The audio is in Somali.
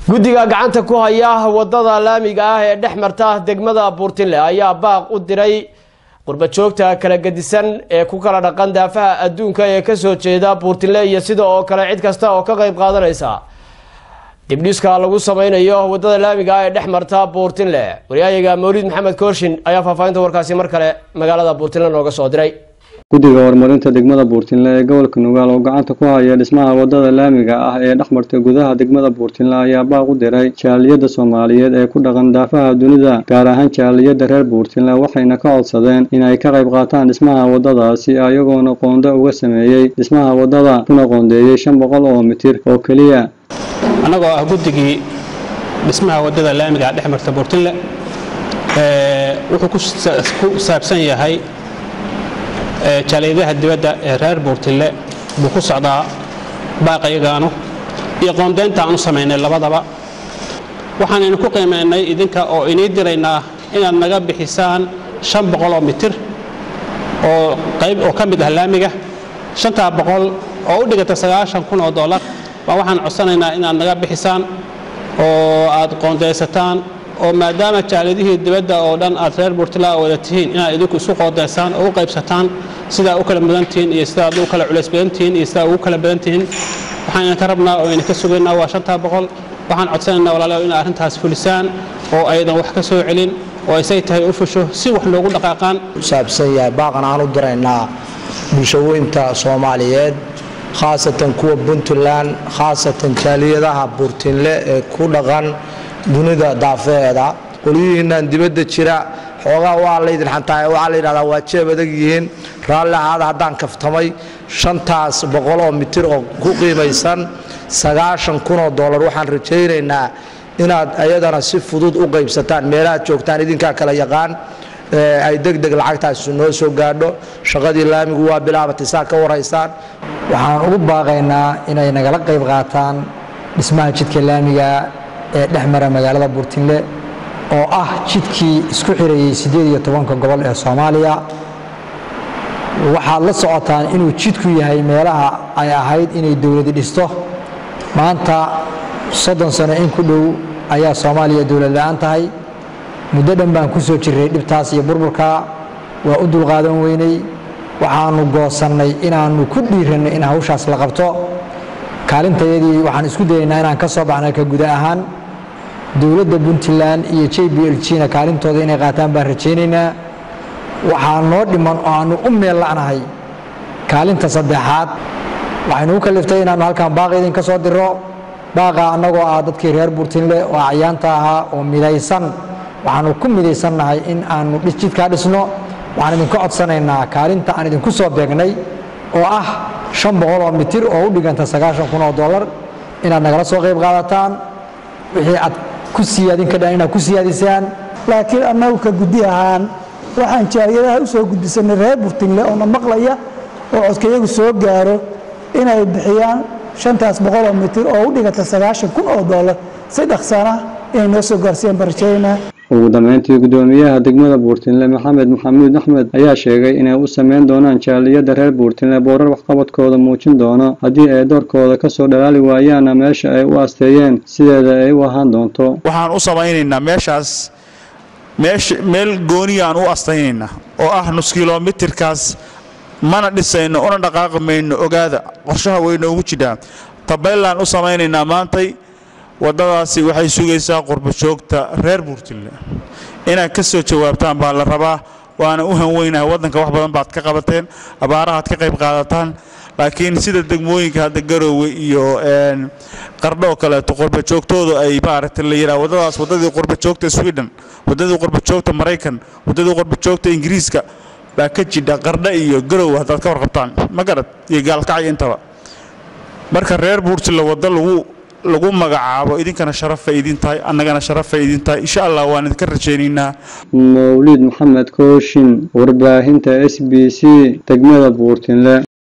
guddiga gacanta ku haya wadada laamiga ah ee dhex marta degmada buurtinle ayaa baaq u diray qurbajoogta kala gedisan ee ku kala dhaqan daafaha adduunka ee kasoo jeeda buurtinle iyo sida oo kale cid kasta oo ka qayb qaadanaysa dibdhiska lagu sameynayo wadada laamiga ah ee dhex marta buurtinle waryahayaga mawlid maxamed kooshin ayaa faahfaahinta warkaasi mar kale magaalada buurtinle nooga soo diray guddiga horumarinta degmada buurtinle ee gobolka nugaal oo gacanta ku haya dhismaha wadada laamiga ah ee dhex marta gudaha degmada buurtinle ayaa baaq u diray jaaliyadda soomaaliyeed ee ku dhaqan daafaha dunida gaar ahaan jaaliyadda reer buurtinle waxayna ka codsadeen inay ka qayb qaataan dhismaha wadadaasi ayagoona qoonda uga sameeyey dhismaha wadada kuna qoondeeyey shan boqol oo mitir oo keliya annagoo ah guddigii dhismaha wadada laamiga dhex marta buurtinle wuxuu ku saabsan yahay jaaliyadaha dibadda ee reer buurtinle buu ku socdaa baaqayagaanu iyo qoondeynta aan u samaynay labadaba waxaanaynu ku qiimaynay idinka oo inii diraynaa inaad naga bixisaan shan boqoloo mitir oo qayb oo ka mid ah laamiga shantaa boqol oo u dhigata sagaashan kun oo dollar baa waxaan codsanaynaa inaad naga bixisaan oo aad qoondaysataan oo maadaama jaalidihii dibadda oo dhan aad reer buurtila wada tihiin inaad idinku isu qoodaysaan oo u qaybsataan sidaa u kala mudan tihiin iyo sidaad u kala culays badan tihiin iyo sidaa ugu kala badan tihiin waxaan idinka rabnaa oo idinka sugaynaa waa shantaa boqol waxaan codsanaynaa walaalayaal inaad arrintaas fulisaan oo aydan wax ka soo celin oo isay tahay u fusho si wax loogu dhaqaaqaan saabsan yahay baaqan aan u diraynaa bulshaweynta soomaaliyeed khaasatan kuwa puntland khaasatan jaaliyadaha buurtinle ee ku dhaqan dunida daafeheeda qolyihiinnan dibadda jira xoogaa waa laydin xantaay waxaa la yidhahdaa waa jeeb adag yihiin raalli ahaada haddaan kaftamay shantaas boqol oo mitir oo ku qiimaysan sagaashan kunoo dollar waxaan rajaynaynaa inaad ayadana si fudud u qaybsataan meelahaad joogtaan idinkaa kala yaqaan ay deg deg lacagtaasi noo soo gaadho shaqadii laamigu waa bilaabatay saa ka waraysaan waxaan ugu baaqaynaa inay nagala qayb qaataan dhismaha jidka laamiga ee dhex mara magaalada buurtinle oo ah jidkii isku xirayey siddeed iyo tobanka gobol ee soomaaliya waxaad la socotaan inuu jidku yahay meelaha ay ahayd inay dowladi dhisto maanta soddon sano in ku dhow ayaa soomaaliya dowlad la-aan tahay muddo dhan baan ku soo jirray dhibtaas iyo burburka waa u dulqaadan weynay waxaanu goosannay inaannu ku dhiiranno in hawshaas la qabto kaalintayadii waxaan isku dayaynaa inaan ka soo baxnay ka guda ahaan dowladda puntland iyo j b l gna kaalintooda inay qaataan baan rajaynaynaa waxaa noo dhiman oo aannu u meel la'nahay kaalinta saddexaad waxaynu u kaliftay inaannu halkan baaqi idinka soo diro baaqa annagoo ah dadkii reer buurtinle oo acyaanta ahaa oo midaysan waxaannu ku midaysannahay in aannu jidkaa dhisno waxaan idinka codsanaynaa kaalinta aan idinku soo beegnay oo ah shan boqol oo mitir oo u dhiganta sagaashan kun oo dollar inaad nagala soo qayb qaadataan wixii aad ku siyaadin ka dhan inaad ku siyaadisaan laakiin annagu ka guddi ahaan waxaan jaaliyadaha u soo gudbisanay reer burtinle oo na maqlaya oo codkayagu soo gaaro inay bixiyaan shantaas boqol oo mitir oo u dhiganta sagaashan kun oo dollar si dhaqsana inay noo soo gaarsiiyaan baan rajaynaa ugu dambeyntii guddoomiyaha degmada buurtinle maxamed maxamuud axmed ayaa sheegay inay u sameyn doonaan jaaliyadda reer buurtinle boorar waxqabadkooda muujin doono haddii ay doorkooda kasoo dhalaali waayaanna meesha ay u asteeyeen sideeda ay u ahaan doonto waxaan u samaynaynaa meeshaas meel gooniyaan u astaynaynaa oo ah nus kilomitirkaas mana dhisayno una dhaqaaqi mayno ogaada qorshaha weynoogu jidhaa tabaylaan u samaynaynaa maantay waddadaasi waxay sugaysaa qurbajoogta reer buurtinle inaad ka soo jawaabtaan baa la rabaa waana u hanweynahay waddanka wax badan baad ka qabateen abaarahaad ka qayb qaadataan laakiin sida degmooyinka hadda garoowe iyo qardho oo kaleeto qurbajoogtoodu ay maaragtay la yidhaha waddadaas waddadii qurbajoogta sweden waddadii qurbajoogta maraykan waddadii qurbajoogta ingiriiska baa ka jidha qardho iyo garoowe haddaad ka warqabtaan ma garad iyo gaalkacyo intaba marka reer buurtinle waddo lagu lagu magacaabo idinkana sharafay idin tahay annagana sharafay idin tahay insha allah waan idinka rajaynaynaa mawlid maxamed kooshin warbaahinta s b c degmada buurtinle